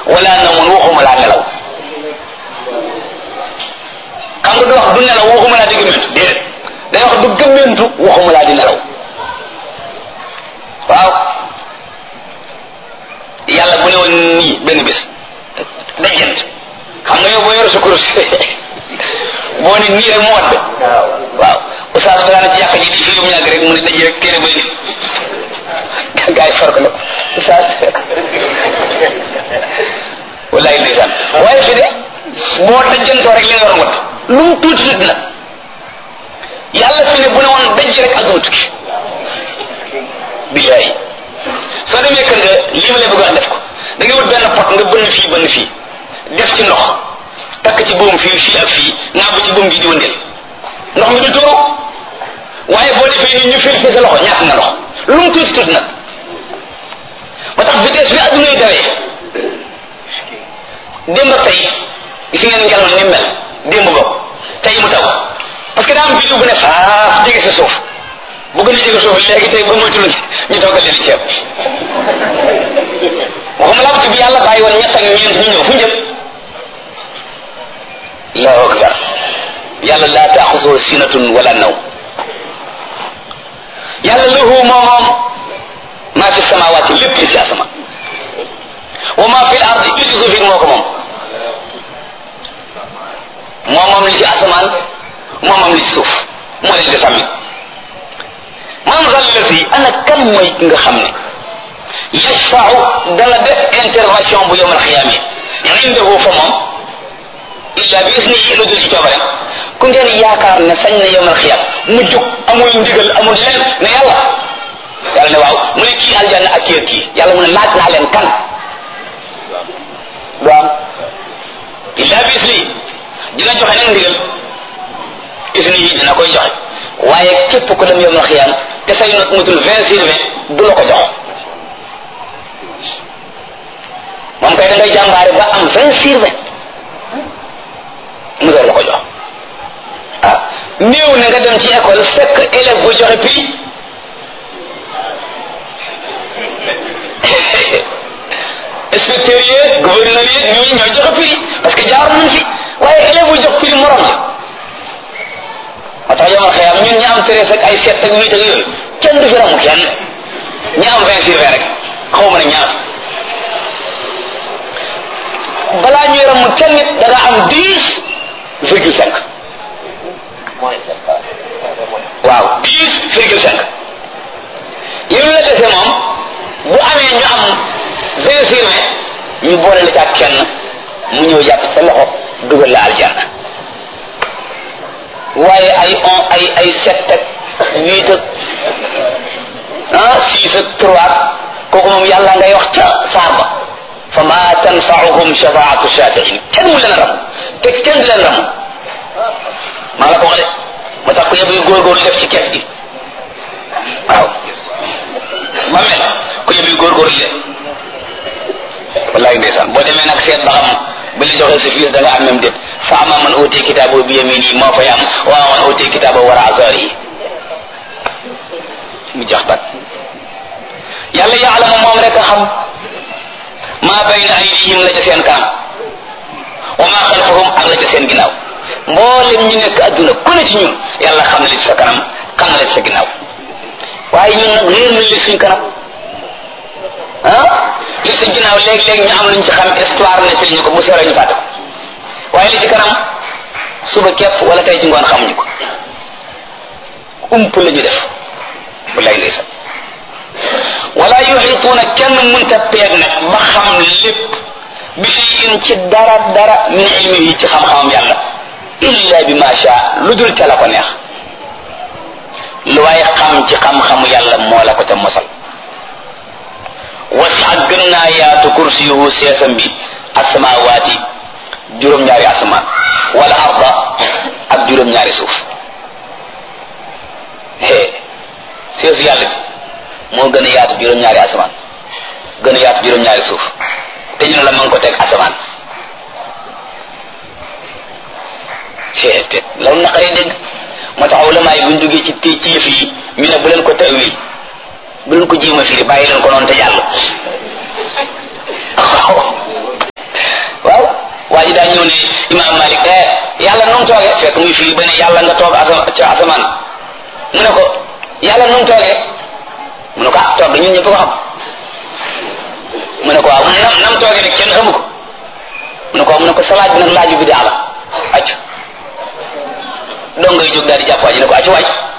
wala namun waxuma laa nelaw xam nga du wax du nelaw waxuma laa di gëmmentu déedéet day wax du gëmmentu waxuma laa di nelaw waaw yàlla bu ne woon nii benn bés dajent xam nga yow boo yor sa kurus boo ne nii rek mu wadd waaw oustaz bi daana ci yàq ji di fii mu ñàgg rek mu ne daje rek téere bay nit gaa yi farko la oustaz wallaay ndeysaan waaye fi de boo dajantoo rek li nga war a wat lu mu tuuti tuuti nag yàlla fi ne bu ne woon daj rek ak duma tukki billaay soo demee kër nga lii ma lay bëgg wax def ko da ngay wut benn pot nga bënn fii bënn fii def ci ndox takk ci buum fii fii ak fii naa ba ci buum bi di wëndeel ndox mi du tuuru waaye boo defee ni ñu fil sa loxo ñàkk nga ndox lu mu tuuti tuuti nag ba tax vitesse bi adduna yi dawee démb ak tey gis ngeen ngelaw ni mel démb bokk tey mu taw parce que daa am biddiw bu ne faaf jege sa suuf bu gën a jege suuf léegi tey ba moytu ñu toggal leen ceeb waxuma laa bi yàlla bàyyi woon ñett ak ñeent ñu ñëw fu njëm allahu akbar yàlla laa taaxusoo sinatun wala naw yàlla lahu moo moom maa fi samawaati lépp li ci asama wa maa fi l ardi li ci suuf it moo ko moom moo moom li ci asamaan moo moom li ci suuf moo leen di sàmmi man zal lati ana kan mooy ki nga xam ne yashfau dana def intervention bu yowmal xiyaame indahu fa moom illa bi isnihi lu dul ci coobarem ku ngeen yaakaar ne sañ na yowmal xiyaam mu jóg amul ndigal amul leen ne yàlla yàlla ne waaw mu ne kii aljanna ak kii ak kii yàlla mu ne laaj naa leen kan du am illa bi isnihi dina joxe nag ndigal isnihi dina koy joxe waaye képp ku dem yowmal xiyaam te say not mutul vingt sur vingt du la ko jox moom kay da ngay jàmbaare ba am vingt sur vingt mu door la ko jox ah néew na nga dem ci école fekk élève bu joxe prix inspecteur yi gouverneur yi ñooñu ñooy joxe prix parce que jaar nañ fi waaye élève bu jox prix morom ja moo tax yomal xëyam ñun ñi am treize ak ay sept ak huit ak yooyu kenn du fi ramu kenn ñi am vingt sur vingt rek xaw ma ne ñaar balaa ñuy ramu kenn nit da nga am dix virgule cinq waaw dix virgule cinq yow la dese moom bu amee ñu am vingt sur vingt ñu boole la ca kenn mu ñëw jàpp sa loxo dugal la aljanna waaye ay on ay ay sept ak huit ak ah six ak trois kooku moom yàlla ngay wax ca saar ba fa ma tanfaauhum shafaatu shafiin kenn mu leen ram te kenn du leen ram maa la ko wax de ma tax ko yëpp yu góorgóorlu def ci kees gi waaw ma mel ko yëpp yu góorgóorlu de wallaay ndeysaan boo demee nag seet ba xam bi la joxee sa fiis da nga am même déet fa ama man uti kitaabo bi yamini moo fay am wa man uti kitaabo wara azari mu jax tak yàlla yaalamu moom rek a xam maa bayna aydihim la ca seen kanam wa maa xalfahum ak la ca seen ginnaaw mboolem ñu nekk adduna ku ne ci ñun yàlla xam na li ci sa kanam xam na li ci sa ginnaaw waaye ñun nag réer nañ li suñ kanam ah li ci ginnaaw léeg-léeg ñu am luñ ci xam histoire nettali ñu ko bu sore ñu fàtte ko waaye li ci kanam suba képp wala tey ci ngoon xamuñu ko ump la ñu def wallaay ndeysaan wala yuxituuna kenn munta peeg nag ba xam lépp bi shay'in ci dara dara min ilmihi ci xam-xamam yàlla illa bi ma sha lu dul ca la ko neex lu waaye xam ci xam-xamu yàlla moo la ko ca mosal wasi'a gën naa yaatu kursiyuhu seesam bi asamawaati juróom-ñaari asamaan wala arda ak juróom-ñaari suuf hee seesu yàlla bi moo gën a yaatu juróom-ñaari asamaan gën a yaatu juróom-ñaari suuf te ñu ne la ma ngi ko teg asamaan hee te loolu naqaree dégg moo tax ulama yi buñ duggee ci ci yëf yi ñu ne bu leen ko tawil bu leen ko jéem a firi bàyyi leen ko noonu te jàll waaw imam malik eh yàlla nu mu toogee fekk muy firi ba ne yàlla nga toog asama ca asamaan mu ne ko yàlla nu mu toogee mu ne ko ah toog ñun ñëpp ko xam mu ne ko waaw nam nam toogee nag kenn xamu ko mu ne ko mu ne ko sa laaj bi nag laaju bi daa la acc dong ngay jóg daal di jàpp waaj ne ko acc waaj